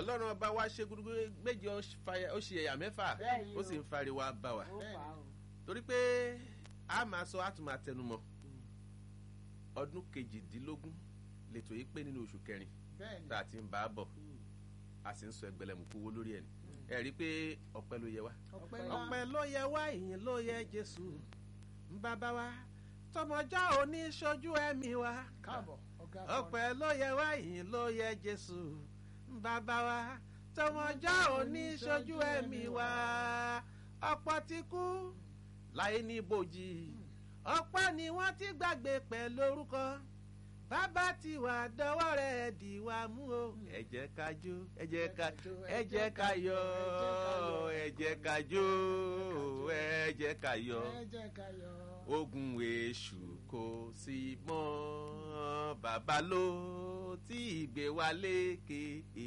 ọlọ́run ọba wa ṣe gudugu méje ó fa- ó ṣe ẹ̀yà mẹ́fà Bẹ́ẹ̀ni ó o. sì ń fariwo bá wa ó fà á o. torí pé a máa sọ a tún máa tẹnumọ́ ọdún kejìdínlógún lètò yìí pé nínú oṣù kẹrin bẹ́ẹ̀ni tá a ti ń bá a bọ̀ a sì ń sọ ẹgbẹ̀lẹ̀mùkú owó lórí ẹ̀ ni ẹ rí i pé ọpẹ́ ló yẹ wá. ọpẹ́ ńlá ọpẹ́ ló yẹ wá ìyìn ló yẹ jésù bàbá wa tọmọjọ́ òní ṣojú ẹ̀mí wa káàbọ̀ ọ̀gá ọpẹ́ ló yẹ wá ìyìn ló yẹ jésù bàbá wa tọmọjọ́ òní ṣojú ẹ̀mí wa ọ̀pọ̀ ti kú láyé ní ibojì ọ̀pọ̀ ni wọ́n ti gbàgbé pẹ̀lú orúkọ bàbá ti wà dọwọ́ rẹ̀ dì wá mú o. ẹ jẹ́ ká jó ẹ jẹ́ ká ẹ jẹ́ ká yọ̀ ẹ jẹ́ ká jó ẹ jẹ́ ká yọ̀ ẹ jẹ́ ká yọ̀ ogun èṣù kò sí mọ́ bàbá ló tí ìgbé wa lékè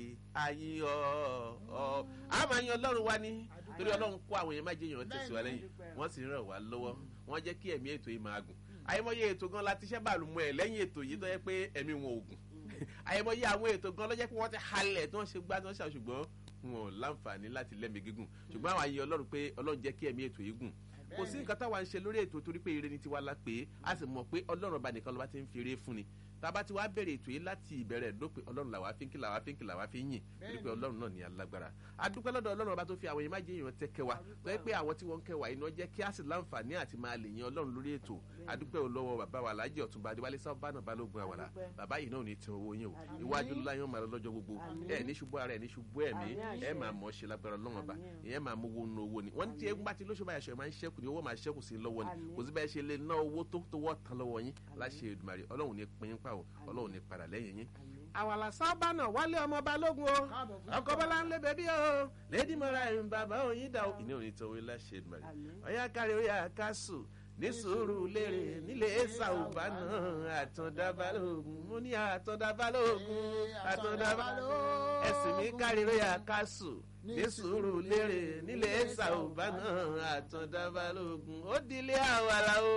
ayé ọ ọ a máa yan ọlọ́run wa ní torí ọlọ́run kó àwọn èèyàn má jẹ́ èèyàn tẹ̀síwá lẹ́yìn wọ́n sì ń ràn wá lọ́wọ́ wọ́n jẹ́ kí ẹ̀mí ètò yìí máa gùn àyẹ̀mọ́yé ètò gan la ti ṣẹ́ bàlù mọ́ ẹ̀ lẹ́yìn ètò yìí tó yẹ pé ẹ̀mí wọn ò gùn àyẹ̀mọ́yé àwọn ètò gan lọ́jẹ́ pé wọ́n ti halẹ̀ tí wọ́n ṣe gbá tí wọ́n ṣe ṣùgbọ́n wọn ò láǹfààní láti lẹ́mìí gígùn ṣùgbọ́n àwọn àyè ọlọ́run pé ọlọ́run jẹ́ kí ẹ̀mí ètò yìí gùn kò sí nǹkan táwa ń ṣe lórí ètò torí pé ire ni tiwa la pé a sì mọ̀ pé ọlọ́run ọba nìkan ló bá ti ń fi ire fún ni tába ti wá bẹ̀rẹ̀ ètò yìí láti ìbẹ̀rẹ̀ dópin ọlọ́run làwa fi ń kí làwa fi ń kí làwa fi ń yìn torí pé ọlọ́run náà ní alágbára adúpẹ́ lọ́dọ̀ ọlọ́run ọba tó fi àwọn èèyàn má jẹ́ èèyàn tẹ́ kẹwa tó yẹ pé àwọn tí wọ́n ń kẹwa iná jẹ́ kí á sì láǹfààní àti máa lè yan ọlọ́run lórí ètò adúpẹ́ olówó bàbá wa alájẹ ọ̀túnba adéwálé sábà náà balógun àwàlà bàbá yìí náà ò ní tẹ owó yín o iwájú láyọ̀ máa lọ lọ́jọ́ gbogbo ẹ ní ṣubú ara ẹ ní ṣubú ẹ̀mí ẹ máa mọ̀ ṣe lágbára ọlọ́run ọba ìyẹn máa mú owó nu owó ni wọ́n ti ẹ gbá ti lóṣù báyà ṣe máa ń ṣẹ́kù ni owó máa ṣẹ́kù sí i lọ́wọ́ ni kò sí bẹ́ẹ̀ ṣe lè ná owó tó tó wọ́ tán lọ́wọ́ yín láṣẹ Èdùmàrè ọlọ́run ní pín pa o ọlọ́run ní padà lẹ́yìn yín. àwàlà sábà náà wálé ọmọ balógun o káàbọ̀ fún ọkọ bọlá ń lé bẹbí o lẹdí mọra ẹ bàbá òyìn dà o ìní òní tó wí láṣẹ Èdùmàrè ọyá kárí oyà kásù ní sùúrù lérè nílé ẹsà òbá náà àtọ̀dá balógun mo ní àtọ̀dá balógun àtọ̀dá balógun ẹ̀sìn mi kárí oyà kásù ní sùúrù lérè nílé ẹsà òbá náà àtọ̀dá balógun ó dilé àwàlà o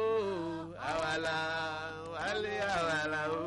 àwàlà wálé àwàlà o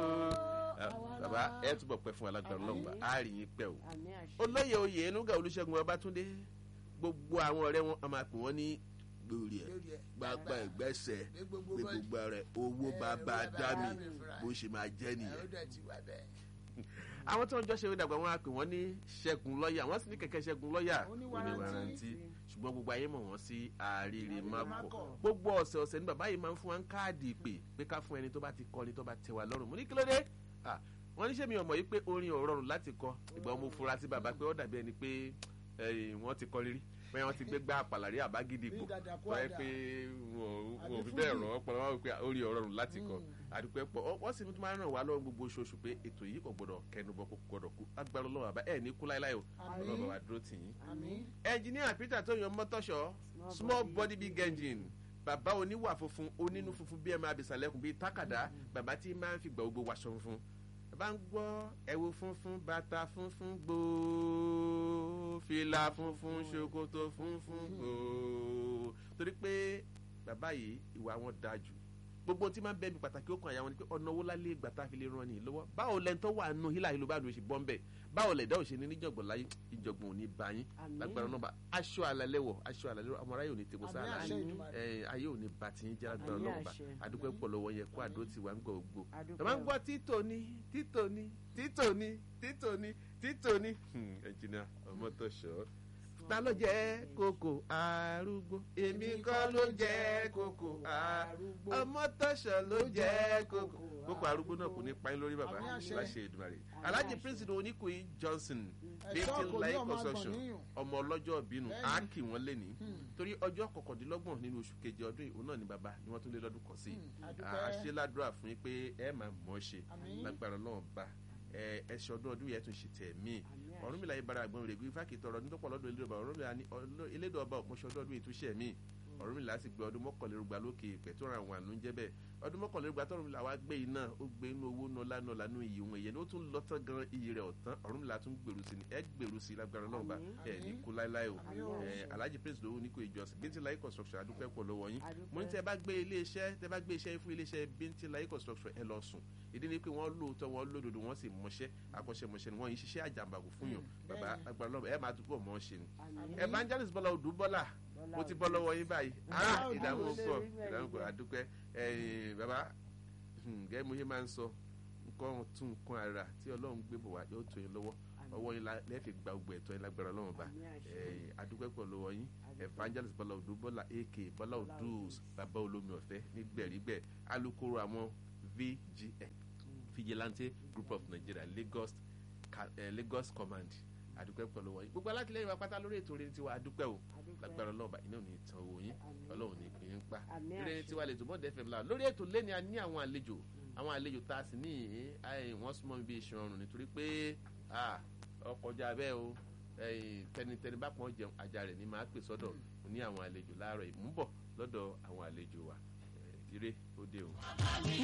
bàbá ẹ túbọ̀ pẹ́ fún alágbára ọlọ́run bá a rí yín pẹ́ o àmì àṣẹ. olóyè oyè enuga olùṣègùn ọbátúndé gbogbo àwọn ọ̀rẹ́ wọn a máa pè wọ́n ní gbòòrì ẹ̀ lórí ẹ̀ gbàgbà ìgbẹ́sẹ̀ ní gbogbo pé bọ́ọ̀lù. gbogbo rẹ̀ owó Eh, bàbá owó bàbá dámì dámì fúnra. bó ṣe máa jẹ́ ẹ ó nìyẹn. dẹ̀ ti wà bẹ́ẹ̀. àwọn tí wọ́n jọ ṣe é dàgbà wọn a pè wọ́n ní ṣẹ́gun lọ́ọ̀yà wọ́n sì ní kẹ̀kẹ́ ṣẹ́gun lọ́ọ̀yà Oníwàrántí. oníwàrántí ṣùgbọ́n gbogbo ayé mọ̀ wọ́n sí àríire mákọ̀ Mákọ̀. gbogbo ọ̀sẹ̀ ọ̀sẹ̀ ní bàbá yìí máa ń fún wa ń káàdì ìpè pé ká fún ẹni tó bá ti kọ́ ni tó bá tẹ wa lọ́rùn mo ní kí ló dé Ah, wọ́n ní sẹ́mi ọmọ yìí pé orin ò rọrùn láti kọ ìgbà mo fura sí bàbá pé ó dàbí ẹni pé eh, wọ́n ti kọ rírí pé wọ́n ti gbé gbá àpàlàrí àbágídí ipò Bí dàdà kú tó yẹ àdá. pé wọn ò Àbí fi bẹ́ẹ̀ fújì. ràn ọ́ pọ̀ wọ́n pé orin ò rọrùn láti kọ àdúpẹ́ pọ̀ Ọ- wọ́n sì tún máa ń ràn wá lọ́wọ́ gbogbo oṣooṣù pé ètò yìí kò gbọdọ̀ kẹnubọ kò gbọdọ̀ kú agbára ọlọ́wọ́ àbá ẹ̀ ní kú láéláé o Àmín. ọlọ́wọ́ bá dúró tì yín àmì ẹnjiníà peter tó yan mọ́tọ́ṣọ́ small body big engine bàbá oníwà funfun onínú funfun bí ẹ máa bìsàlẹ̀kùn bíi tákàdá bàbá tí máa ń fi gbà gbogbo wàṣọ funfun bàbá ń gbọ́ ẹ̀wù funfun bàtà funfun gbòó fìlà funfun ṣòkòtò funfun gbòó torí pé bàbá yìí ìwà wọn dáa jù gbogbo tí máa ń bẹ mi pàtàkì ó kan àyà wọn ni pé ọ̀nà owó lálé ìgbà tá a fi lè ran ni lọ́wọ́ báwo lẹ́ńtọ́ wà nù hílà ìlú bá ló ṣe bọ́ ń bẹ̀ báwo lẹ̀dá òṣèlú níjọ̀gbọ̀n láyé ìjọ̀gbọ̀n ò ní bá yín Àmín. lágbára náà bá aṣọ àlàlẹ́ wọ̀ aṣọ àlàlẹ́ wọ̀ ọmọ aráyè ò ní tẹ́kọ̀ àmì sáà àṣẹ Èdùmàrè. ẹ ayé ò ní ba ti yín jẹ́ lágbára Àmín náà bá àṣẹ. àdúgbò pọ̀ lọ́wọ́ yẹn kó àdó tiwa ń gbọ́ gbó Àdúpẹ́ ẹ máa ń o. gbọ́ títò ní títò ní títò ní títò ní títò ní ẹnjìnà ọmọ tó ṣọ́ ta ló jẹ́ kókò arúgbó èmi kọ́ ló jẹ́ kókò arúgbó ọmọ tó ṣọ́ ló jẹ́ kókò kókò arúgbó náà kò ní pa yín lórí bàbá Àmín àṣẹ. láṣẹ Èdùmàrè alhaji prince oníkùyí johnson Ẹ̀ṣọ́ bíntì kò ní life ọmọ construction agbọ̀n ọmọ ọlọ́jọ́ bínú Bẹ́ẹ̀ni. á kì wọ́n lé ní torí ọjọ́ kọkàndínlọ́gbọ̀n nínú oṣù keje ọdún yìí òun náà ni bàbá ni wọ́n tún lé lọ́dún kan sí i Hmm, àdúpẹ́. àṣeládùúrà fún yín pé ẹ máa mọ̀ ọ́ ṣe Àmín. lágbára náà bá ẹ ẹ ṣe ọdún ọdún yẹn tún ṣe tẹ̀ mí ọ̀run mi láyé bara àgbọn rẹ̀ gbé fáàkì tọrọ ní tọ́pọ̀ lọ́dún elédò ọba ọ̀run mi ní elédò ọba òpóṣọ ọdún ọdún ìtúnṣe mí ọ̀rúnmìlà sì gbé ọdún mọ́kànlélógba lókè ìpẹ́ tó ra àwọn àánú jẹ́ bẹ́ẹ̀ ọdún mọ́kànlélógba tó ọ̀rúnmìlà wá gbé iná ó gbé inú owó nọlá nọlá nú iyì wọn ìyẹn ó tún lọ tán gan iyì rẹ̀ ọ̀tán ọ̀rúnmìlà tún gbèrú sí ni ẹ gbèrú sí lágbára náà bá ẹ ní kú láéláé o ẹ alhaji prince lówó ní kò ìjọsìn bíntín láyé construction adúpẹ́ pọ̀ lọ́wọ́ yín mo ní tẹ́ bá gbé iléeṣẹ́ tẹ́ bá gbé iṣẹ́ fún iléeṣẹ́ bíntín láyé construction ẹ lọ sùn ìdí ni pé wọ́n lóòótọ́ wọ́n lódodo wọ́n sì mọṣẹ́ akọ́ṣẹ́mọṣẹ́ ni wọ́n yìí ṣiṣẹ́ àjàmbàkù fún yàn bàbá agbára lọ́wọ́ ẹ máa túbọ̀ mọ́ ṣe ni evangelist bọ́lá odù bọ́lá mo ti bọ́ lọ́wọ́ yín báyìí ah ìdààmú pọ̀ ìdààmú pọ̀ àdúpẹ́ ẹ̀yìn bàbá gẹ́gẹ́ mo ṣe máa ń sọ nǹkan tún nǹkan ara tí ọlọ́run gbé bọ̀ wá yóò tó yín lọ́wọ́ ọwọ́ yín lẹ́ẹ̀fì gba gbogbo ẹ̀tọ́ yín lágbára ọlọ́run bá àdúpẹ́ pọ̀ lọ́wọ́ yín evangelist bọ́lá odù bọ́lá ak bọ́lá odù bàbá olómi ọ̀fẹ́ nígbẹ̀rígbẹ̀ alukoro àwọn vgn vigilante group of nigeria lagos uh, lagos command adúpẹ́ pẹ̀lú wọ̀nyí gbogbo alátìlẹyìn wa pátá lórí ètò orin tiwa adúpẹ́ o lágbára ọlọ́ọ̀bà iná ò ní tán owó yín ọlọ́run ní pín in pa eré tiwa lè tó bọ́ọ̀dù fm la lórí ètò lẹ́ni a ní àwọn àlejò àwọn àlejò tá a sì ní wọ́n súnmọ́ mi bí iṣan ọrùn nítorí pé ọkọjá bẹ́ẹ̀ o tẹnitẹni bá pọ́n jẹun ajá rẹ̀ ní máa pè sọ́dọ̀ ní àwọn àlejò láàárọ̀ ìmúbọ̀ lọ́dọ̀ àwọn àlejò wa ire ó dé o.